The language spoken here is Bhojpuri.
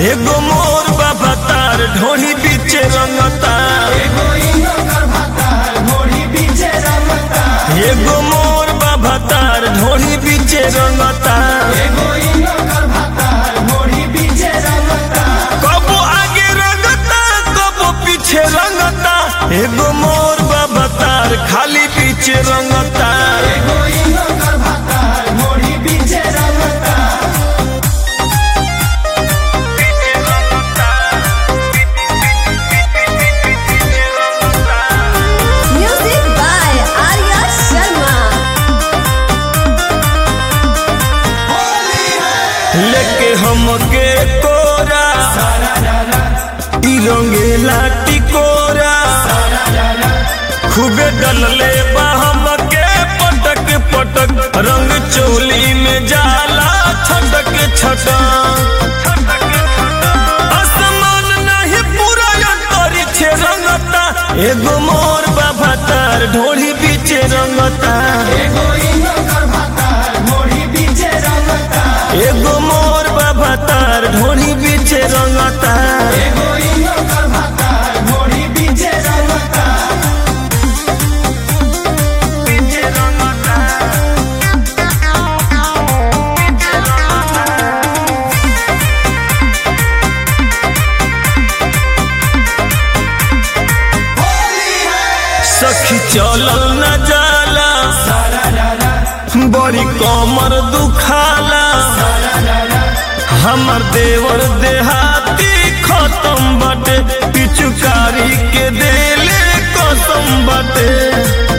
एगो मोर बाबा तार ढोही बीचे रंगता एगो मोर बाबा तार ढोही बीचे रंगता कबो आगे रंगता कबो पीछे रंगता एगो मोर बाबा तार खाली पीछे रंगता Music by Arya Sharma. लेके हमके कोरा ई रंगेला टिकोरा खूबे डलले बा हमके पटक पटक रंग चोली में जाला छटक छटक आसमान नहीं पूरा अंतरी छे रंगता एगो मोर बाबा तार ढोली बीचे रंगता एगो मोर बाबा तार ढोली बीचे रंगता सखी चलल न जाला बड़ी कमर दुखाला हमर देवर देहाती खत्म बटे पिचुकारी के देले कसम बटे